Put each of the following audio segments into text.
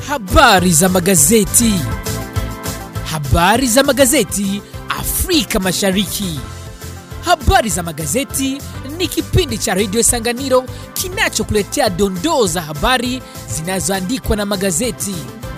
Habari za magazeti. Habari za magazeti Afrika Mashariki. Habari za magazeti ni kipindi cha redio Sanganiro kinachokuletea dondoo za habari zinazoandikwa na magazeti.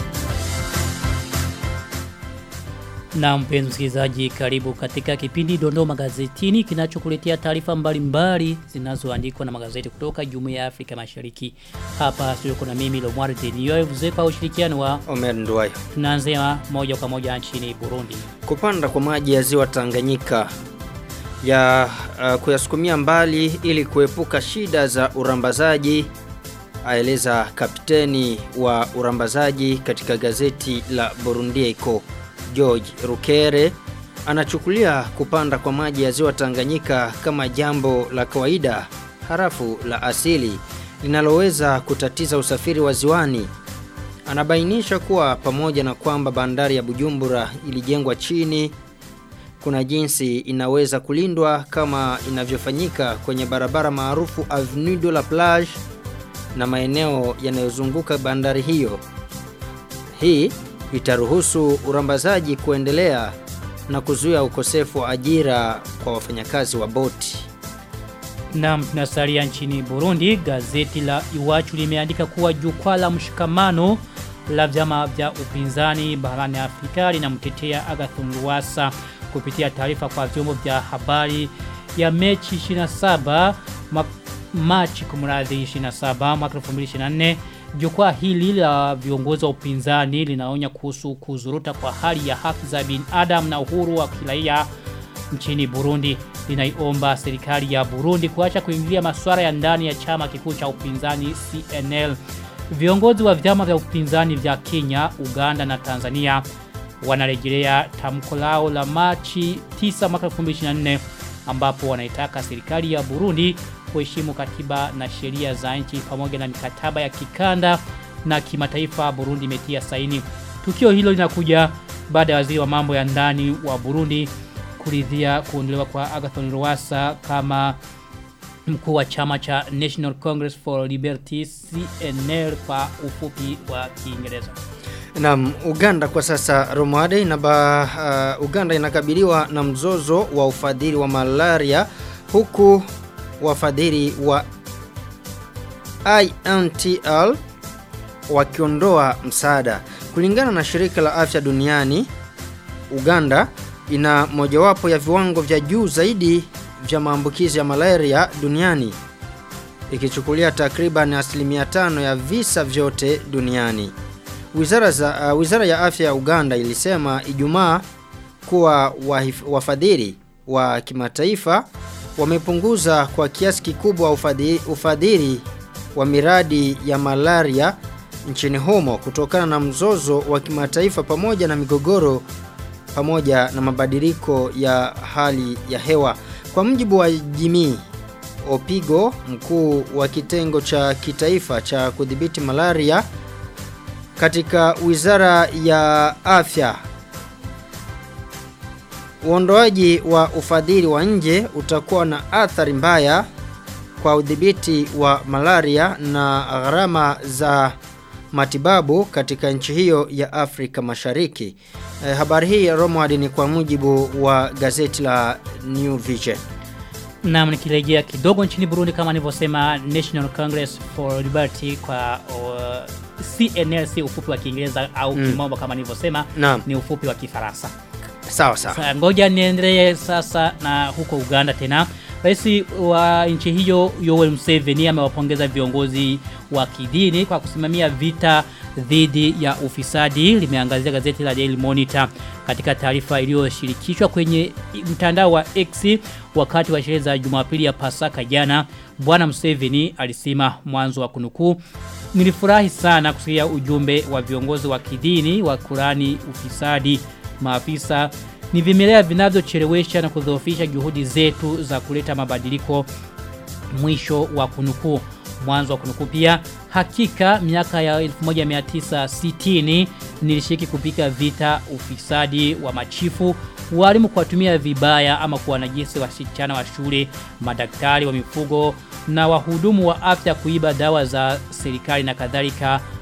Na mpenzi msikilizaji, karibu katika kipindi Dondoo Magazetini kinachokuletea taarifa mbalimbali zinazoandikwa na magazeti kutoka Jumuiya ya Afrika Mashariki. Hapa studio kuna mimi Lomwari Denio kwa ushirikiano wa Omer Nduwayo. tunaanzia moja kwa moja nchini Burundi. Kupanda kwa maji ya ziwa Tanganyika ya uh, kuyasukumia mbali ili kuepuka shida za urambazaji aeleza kapteni wa urambazaji katika gazeti la Burundi Echo George Rukere anachukulia kupanda kwa maji ya ziwa Tanganyika kama jambo la kawaida harafu la asili linaloweza kutatiza usafiri wa ziwani. Anabainisha kuwa pamoja na kwamba bandari ya Bujumbura ilijengwa chini kuna jinsi inaweza kulindwa kama inavyofanyika kwenye barabara maarufu Avenue de la Plage na maeneo yanayozunguka bandari hiyo. Hii itaruhusu urambazaji kuendelea na kuzuia ukosefu wa ajira kwa wafanyakazi wa boti. Na tunasalia nchini Burundi, gazeti la Iwachu limeandika kuwa jukwaa la mshikamano la vyama vya upinzani barani Afrika linamtetea Agathon Rwasa kupitia taarifa kwa vyombo vya habari ya mechi 27 ma Machi kumradhi 27 mwaka 2024 Jukwaa hili la viongozi wa upinzani linaonya kuhusu kuzuruta kwa hali ya haki za binadamu na uhuru wa kiraia nchini Burundi. Linaiomba serikali ya Burundi kuacha kuingilia masuala ya ndani ya chama kikuu cha upinzani CNL. Viongozi wa vyama vya upinzani vya Kenya, Uganda na Tanzania wanarejelea tamko lao la Machi 9 mwaka 2024 ambapo wanaitaka serikali ya Burundi kuheshimu katiba na sheria za nchi pamoja na mikataba ya kikanda na kimataifa Burundi imetia saini. Tukio hilo linakuja baada ya waziri wa mambo ya ndani wa Burundi kuridhia kuondolewa kwa Agathon Rwasa kama mkuu wa chama cha National Congress for Liberty CNL kwa ufupi wa Kiingereza. Naam, Uganda kwa sasa Romade inaba, uh, Uganda inakabiliwa na mzozo wa ufadhili wa malaria huku wafadhili wa INTL wakiondoa msaada. Kulingana na shirika la afya duniani, Uganda ina mojawapo ya viwango vya juu zaidi vya maambukizi ya malaria duniani ikichukulia takriban asilimia tano ya visa vyote duniani. Wizara, za, uh, wizara ya afya ya Uganda ilisema Ijumaa kuwa wafadhili wa kimataifa wamepunguza kwa kiasi kikubwa ufadhili, ufadhili wa miradi ya malaria nchini humo kutokana na mzozo wa kimataifa pamoja na migogoro pamoja na mabadiliko ya hali ya hewa. Kwa mjibu wa Jimmy Opigo, mkuu wa kitengo cha kitaifa cha kudhibiti malaria katika wizara ya afya Uondoaji wa ufadhili wa nje utakuwa na athari mbaya kwa udhibiti wa malaria na gharama za matibabu katika nchi hiyo ya Afrika Mashariki. E, habari hii Romwadi ni kwa mujibu wa gazeti la New Vision. Na nikirejea kidogo nchini Burundi kama nilivyosema National Congress for Liberty kwa uh, CNLC ufupi wa Kiingereza au mm. kimombo kama nilivyosema ni ufupi wa Kifaransa. Sawa sawa. Sa, ngoja niendelee sasa na huko Uganda tena. Rais wa nchi hiyo Yoweri Museveni amewapongeza viongozi wa kidini kwa kusimamia vita dhidi ya ufisadi limeangazia gazeti la Daily Monitor katika taarifa iliyoshirikishwa kwenye mtandao wa X wakati wa sherehe za Jumapili ya Pasaka jana Bwana Museveni alisema mwanzo wa kunukuu nilifurahi sana kusikia ujumbe wa viongozi wa kidini wa Kurani ufisadi maafisa ni vimelea vinavyochelewesha na kudhoofisha juhudi zetu za kuleta mabadiliko mwisho wa kunukuu mwanzo wa kunukuu pia hakika miaka ya 1960 nilishiriki kupika vita ufisadi wa machifu walimu kuwatumia vibaya ama kuwanajisi wasichana wa shule madaktari wa mifugo na wahudumu wa afya kuiba dawa za serikali na kadhalika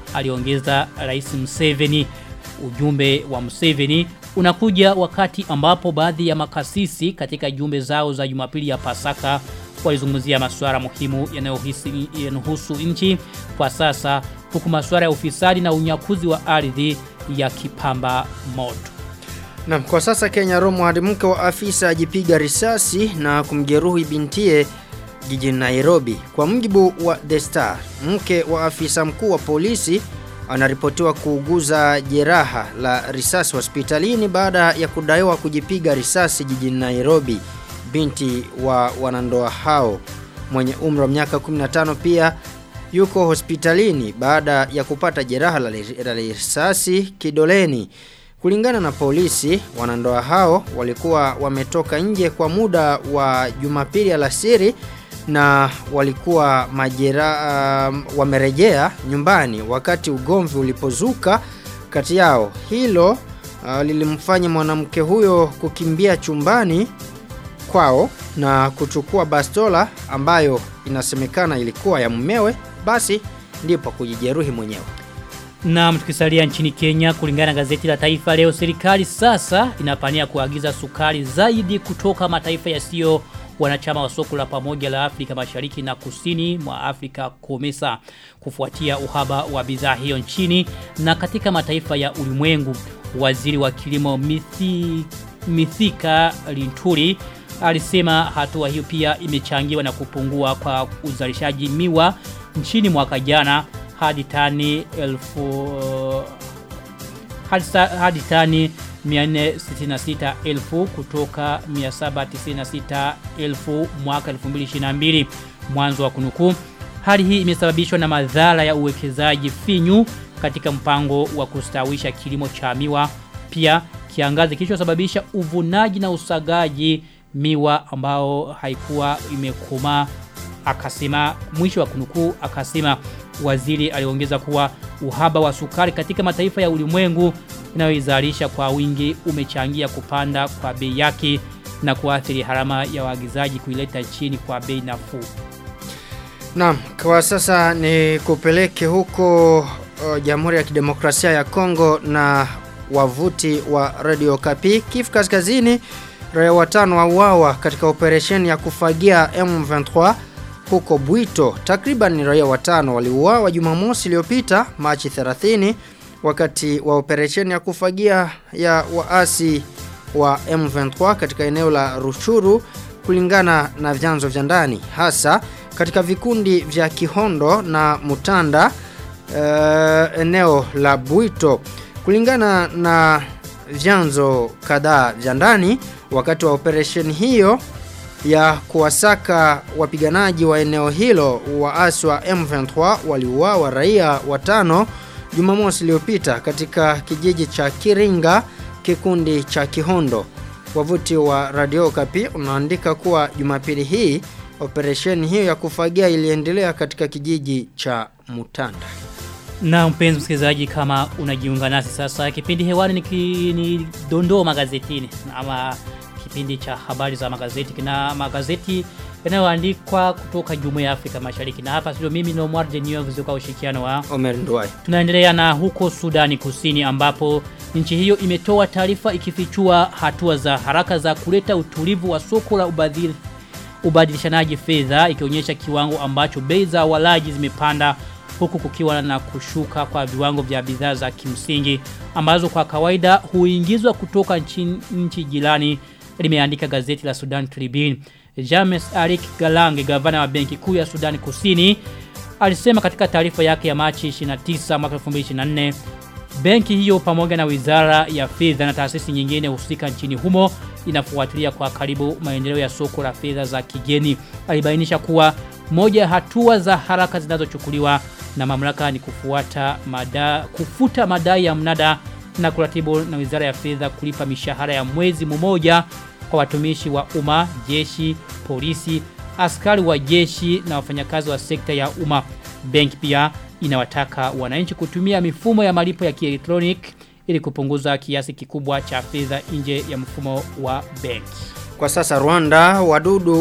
aliongeza Rais Museveni. Ujumbe wa Museveni unakuja wakati ambapo baadhi ya makasisi katika jumbe zao za Jumapili ya Pasaka walizungumzia masuala muhimu yanayohusu nchi kwa sasa huku masuala ya ufisadi na unyakuzi wa ardhi yakipamba moto. Na kwa sasa Kenya Romo hadi mke wa afisa ajipiga risasi na kumjeruhi bintie jijini Nairobi. Kwa mjibu wa The Star, mke wa afisa mkuu wa polisi anaripotiwa kuuguza jeraha la risasi hospitalini baada ya kudaiwa kujipiga risasi jijini Nairobi. Binti wa wanandoa hao mwenye umri wa miaka 15 pia yuko hospitalini baada ya kupata jeraha la risasi kidoleni. Kulingana na polisi, wanandoa hao walikuwa wametoka nje kwa muda wa Jumapili alasiri na walikuwa majera uh, wamerejea nyumbani wakati ugomvi ulipozuka kati yao. Hilo uh, lilimfanya mwanamke huyo kukimbia chumbani kwao na kuchukua bastola ambayo inasemekana ilikuwa ya mumewe basi ndipo kujijeruhi mwenyewe. Na tukisalia nchini Kenya kulingana na gazeti la Taifa leo serikali sasa inapania kuagiza sukari zaidi kutoka mataifa yasiyo wanachama wa soko la pamoja la Afrika Mashariki na Kusini mwa Afrika COMESA kufuatia uhaba wa bidhaa hiyo nchini na katika mataifa ya ulimwengu. Waziri wa kilimo Mithi, Mithika Linturi alisema hatua hiyo pia imechangiwa na kupungua kwa uzalishaji miwa nchini mwaka jana hadi tani elfu hadi, hadi tani 466,000 kutoka 796,000 mwaka 2022 mwanzo wa kunukuu hali hii imesababishwa na madhara ya uwekezaji finyu katika mpango wa kustawisha kilimo cha miwa pia kiangazi kilichosababisha uvunaji na usagaji miwa ambao haikuwa imekomaa akasema mwisho wa kunukuu akasema waziri aliongeza kuwa uhaba wa sukari katika mataifa ya ulimwengu inayoizalisha kwa wingi umechangia kupanda kwa bei yake na kuathiri harama ya waagizaji kuileta chini kwa bei nafuu. Naam, kwa sasa ni kupeleke huko uh, Jamhuri ya Kidemokrasia ya Kongo na wavuti wa Radio Kapi Kifu Kaskazini raia watano wauawa katika operesheni ya kufagia M23 huko Bwito. Takriban raia watano waliuawa Jumamosi iliyopita Machi 30 wakati wa operesheni ya kufagia ya waasi wa M23 katika eneo la Ruchuru kulingana na vyanzo vya ndani hasa katika vikundi vya Kihondo na Mutanda uh, eneo la Bwito kulingana na vyanzo kadhaa vya ndani wakati wa operesheni hiyo ya kuwasaka wapiganaji wa eneo hilo waasi wa M23 waliuawa raia watano Jumamosi iliyopita katika kijiji cha Kiringa kikundi cha Kihondo. Wavuti wa Radio Kapi unaandika kuwa Jumapili hii operesheni hiyo ya kufagia iliendelea katika kijiji cha Mutanda. Na mpenzi msikilizaji kama unajiunga nasi sasa kipindi hewani ni, ki, ni dondoo magazetini ama kipindi cha habari za magazeti kina magazeti yanayoandikwa kutoka Jumuiya ya Afrika Mashariki na hapa sio mimi Nomar Denio kutoka ushirikiano wa Omer Nduwai. Tunaendelea na huko Sudani Kusini ambapo nchi hiyo imetoa taarifa ikifichua hatua za haraka za kuleta utulivu wa soko la ubadhiri ubadilishanaji fedha ikionyesha kiwango ambacho bei za walaji zimepanda huku kukiwa na kushuka kwa viwango vya bidhaa za kimsingi ambazo kwa kawaida huingizwa kutoka nchi, nchi jirani limeandika gazeti la Sudan Tribune. James Arik Galange gavana wa benki kuu ya Sudan Kusini alisema katika taarifa yake ya Machi 29 mwaka 2024 benki hiyo pamoja na wizara ya fedha na taasisi nyingine husika nchini humo inafuatilia kwa karibu maendeleo ya soko la fedha za kigeni. Alibainisha kuwa moja ya hatua za haraka zinazochukuliwa na mamlaka ni kufuata mada, kufuta madai ya mnada na kuratibu na wizara ya fedha kulipa mishahara ya mwezi mmoja kwa watumishi wa umma, jeshi, polisi, askari wa jeshi na wafanyakazi wa sekta ya umma. Benki pia inawataka wananchi kutumia mifumo ya malipo ya kielektroniki ili kupunguza kiasi kikubwa cha fedha nje ya mfumo wa benki. Kwa sasa Rwanda, wadudu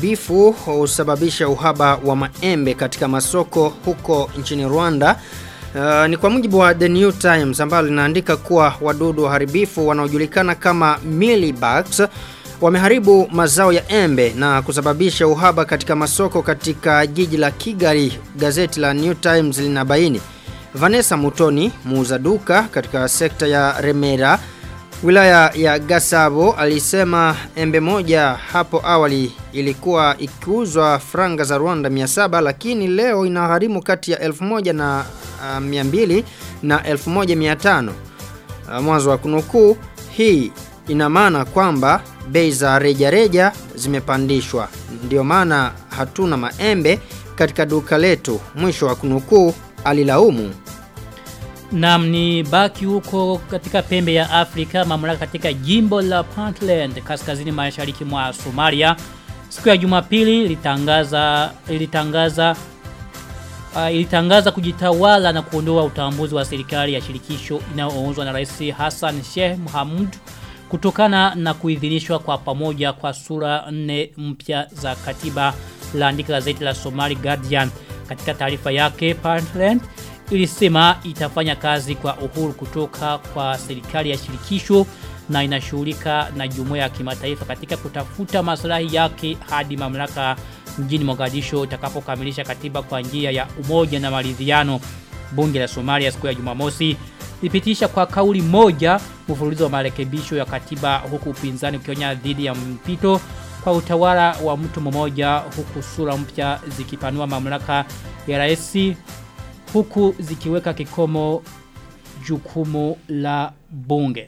waharibifu husababisha uhaba wa maembe katika masoko huko nchini Rwanda. Uh, ni kwa mujibu wa The New Times ambalo linaandika kuwa wadudu waharibifu wanaojulikana kama mealybugs wameharibu mazao ya embe na kusababisha uhaba katika masoko katika jiji la Kigali. Gazeti la New Times linabaini. Vanessa Mutoni, muuza duka katika sekta ya Remera, wilaya ya Gasabo, alisema embe moja hapo awali ilikuwa ikiuzwa franga za Rwanda 700 lakini leo inagharimu kati ya 1000 na uh, 200 na 1500. Uh, mwanzo wa kunukuu hii ina maana kwamba bei za rejareja zimepandishwa. Ndio maana hatuna maembe katika duka letu. Mwisho wa kunukuu alilaumu. Naam ni baki huko katika pembe ya Afrika mamlaka katika jimbo la Puntland kaskazini mashariki mwa Somalia siku ya Jumapili litangaza ilitangaza uh, ilitangaza kujitawala na kuondoa utambuzi wa serikali ya shirikisho inayoongozwa na Rais Hassan Sheikh Mohamud kutokana na kuidhinishwa kwa pamoja kwa sura nne mpya za katiba laandika gazeti la Somali Guardian katika taarifa yake Puntland ilisema itafanya kazi kwa uhuru kutoka kwa serikali ya shirikisho na inashughulika na jumuiya ya kimataifa katika kutafuta maslahi yake hadi mamlaka mjini Mogadisho itakapokamilisha katiba kwa njia ya umoja na maridhiano. Bunge la Somalia siku ya Jumamosi lipitisha kwa kauli moja mfululizo wa marekebisho ya katiba huku upinzani ukionya dhidi ya mpito kwa utawala wa mtu mmoja huku sura mpya zikipanua mamlaka ya rais huku zikiweka kikomo jukumu la bunge.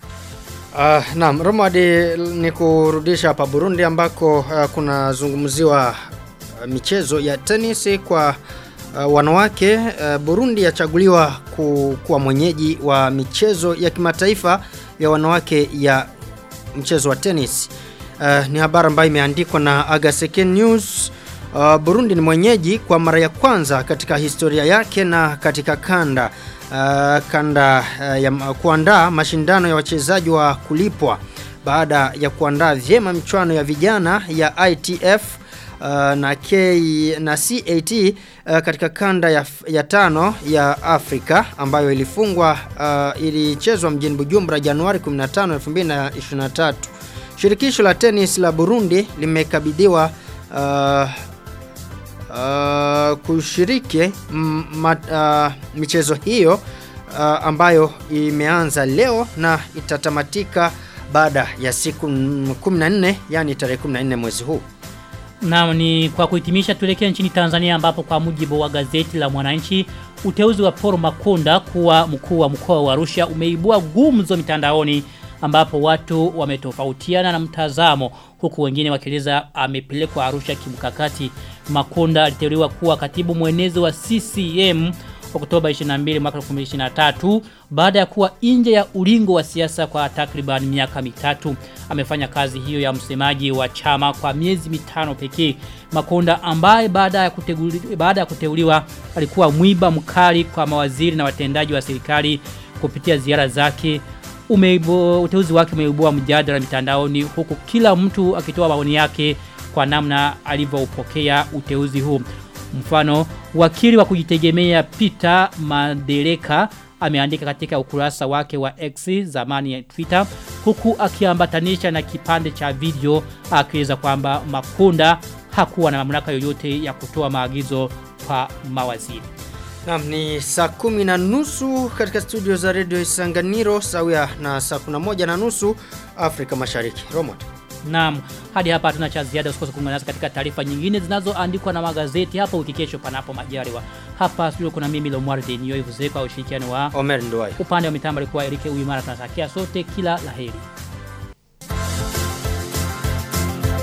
Uh, naam, Romadi ni kurudisha hapa Burundi ambako uh, kuna zungumziwa uh, michezo ya tenisi kwa uh, wanawake. Uh, Burundi yachaguliwa ku, kuwa mwenyeji wa michezo ya kimataifa ya wanawake ya mchezo wa tennis. Uh, ni habari ambayo imeandikwa na Agaseke News. Uh, Burundi ni mwenyeji kwa mara ya kwanza katika historia yake na katika kanda uh, kanda uh, ya kuandaa mashindano ya wachezaji wa kulipwa baada ya kuandaa vyema michuano ya vijana ya ITF uh, na K na CAT uh, katika kanda ya, ya tano ya Afrika ambayo ilifungwa uh, ilichezwa mjini Bujumbura Januari 15 2023. Shirikisho la tenis la Burundi limekabidhiwa uh, uh, kushiriki ma, uh, michezo hiyo uh, ambayo imeanza leo na itatamatika baada ya siku 14 yani tarehe 14 mwezi huu. Na ni kwa kuhitimisha tuelekea nchini Tanzania ambapo kwa mujibu wa gazeti la Mwananchi uteuzi wa Paul Makonda kuwa mkuu wa mkoa wa Arusha umeibua gumzo mitandaoni ambapo watu wametofautiana na mtazamo huku wengine wakieleza amepelekwa Arusha kimkakati. Makonda aliteuliwa kuwa katibu mwenezi wa CCM Oktoba 22 mwaka 2023 baada ya kuwa nje ya ulingo wa siasa kwa takriban miaka mitatu. Amefanya kazi hiyo ya msemaji wa chama kwa miezi mitano pekee. Makonda ambaye baada ya kuteuliwa, baada ya kuteuliwa alikuwa mwiba mkali kwa mawaziri na watendaji wa serikali kupitia ziara zake umeibo uteuzi wake umeibua mjadala mitandaoni huku kila mtu akitoa maoni yake kwa namna alivyoupokea uteuzi huu. Mfano, wakili wa kujitegemea Peter Madereka ameandika katika ukurasa wake wa X zamani ya Twitter huku akiambatanisha na kipande cha video akieleza kwamba Makunda hakuwa na mamlaka yoyote ya kutoa maagizo kwa mawaziri. Naam ni saa kumi na nusu katika studio za Radio Isanganiro sawia na saa kuna moja na nusu Afrika Mashariki. Romot. Naam, hadi hapa hatuna cha ziada usikose kuungana nasi katika taarifa nyingine zinazoandikwa na magazeti hapo wiki kesho panapo majaliwa. Hapa studio kuna mimi Lomwardi niyo ivuze kwa ushirikiano wa Omer Nduwai. upande wa mitambo alikuwa Erike Uimara tunatakia sote kila laheri.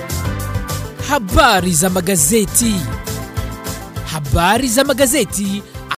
Habari za magazeti. Habari za magazeti